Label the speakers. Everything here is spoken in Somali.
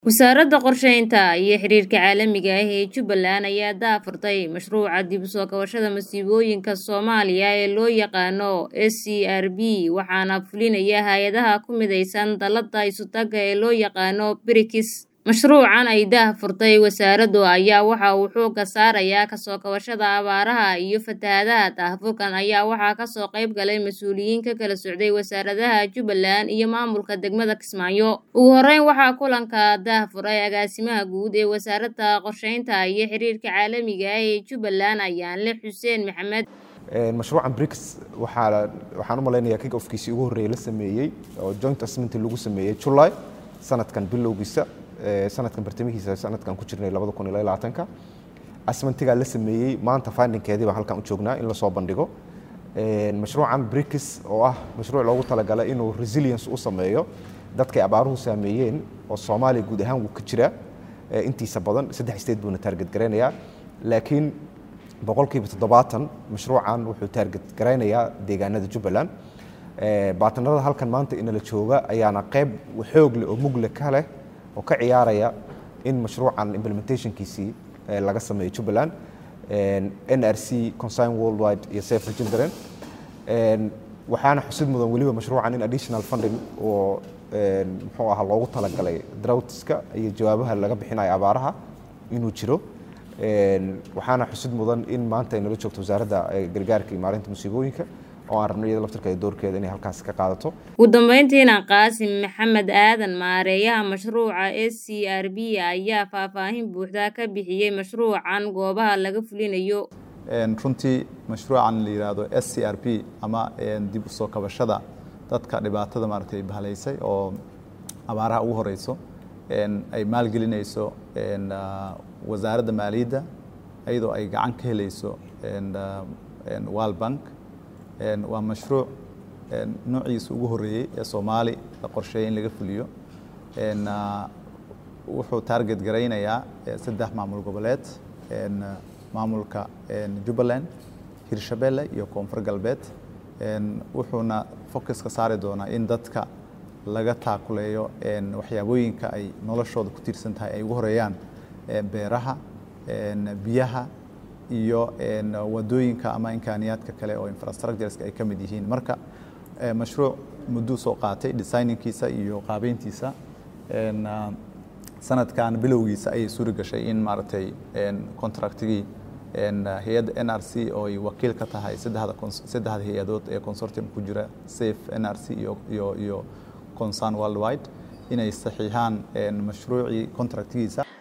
Speaker 1: Wasaaradda Qorsheynta iyo Xiriirka Caalamiga ah ee Jubbaland ayaa daahfurtay mashruuca dib u soo kabashada masiibooyinka Soomaaliya ee loo yaqaan SCRB waxaana fulinaya hay'adaha ku midaysan dallada isu-taga ee loo yaqaan BRICS. Mashruucan ay daahfurtay wasaaraddu ayaa waxa uu xoogga saarayaa ka soo kabashada abaaraha iyo fatahaadaha. Daahfurkan ayaa waxaa ka soo qayb galay mas'uuliyiin ka kala socday wasaaradaha Jubbaland iyo maamulka degmada Kismaayo. Ugu horreyn waxaa kulanka daahfuray agaasimaha guud ee Wasaaradda Qorsheynta iyo Xiriirka Caalamiga ah ee Jubbaland Ayaanle Xuseen Maxamed.
Speaker 2: mashruucan BRICS waxaa waxaan u malaynayaa kick offkiisii ugu horreeyay la sameeyey oo joint assessment lagu sameeyey July sanadkan bilowgiisa sanadkan bartamihiisa sanadkan ku jirnay labada kun iyo labaatanka asmentigaa la sameeyey maanta findingkeedii baan halkan u joognaa in lasoo bandhigo mashruucan BRICS oo ah mashruuc loogu talagalay inuu resilience u sameeyo dadkay abaaruhu saameeyeen oo Soomaaliya guud ahaan wuu ka jiraa intiisa badan saddex state buuna target garaynayaa laakiin boqolkiiba toddobaatan mashruucan wuxuu target garaynayaa deegaanada Jubbaland baatanada halkan maanta inala jooga ayaana qayb xoog leh oo mugle ka leh oo ka ciyaaraya in mashruucan implementationkiisii laga sameeyo Jubbaland NRC Concern Worldwide iyo Save the Children waxaana xusid mudan weliba mashruucan in additional funding oo muxuu ahaa loogu talagalay droughtska iyo jawaabaha laga bixinayo abaaraha inuu jiro waxaana xusid mudan in maanta ay nala joogto wasaaradda gargaarka iyo maareynta musiibooyinka oo aan rabno iyada laftirkeeda doorkeeda inay halkaas ka qaadato
Speaker 1: ugu dambeyntiina qaasim maxamed aadan maareeyaha mashruuca s c r b ayaa faahfaahin buuxda ka bixiyey mashruucan goobaha laga fulinayo
Speaker 3: runtii mashruucan la yidhaahdo s c r p ama dib u soo kabashada dadka dhibaatada maaragtay bahalaysay oo abaaraha ugu horeyso ay maalgelinayso wasaaradda maaliyadda iyadoo ay gacan ka helayso world bank waa mashruuc noociisa ugu horeeyey ee soomaali la qorsheeyay in laga fuliyo wuxuu target garaynayaa saddex maamul goboleed maamulka jubbaland hirshabelle iyo koonfur galbeed wuxuuna focuska saari doonaa in dadka laga taakuleeyo waxyaabooyinka ay noloshooda ku tiirsan tahay ay ugu horeeyaan beeraha biyaha iyo wadooyinka ama imkaaniyaadka kale oo infrastructureska ay ka mid yihiin marka mashruuc mudduu soo qaatay designingkiisa iyo qaabeyntiisa sanadkan bilowgiisa ayay suuri gashay in maaragtay contractigii hay-adda n r c oo ay wakiil ka tahay saddexda hay-adood ee consortium ku jira safe n r c iyo iyo iyo concern worldwide inay saxiixaan mashruucii contractigiisa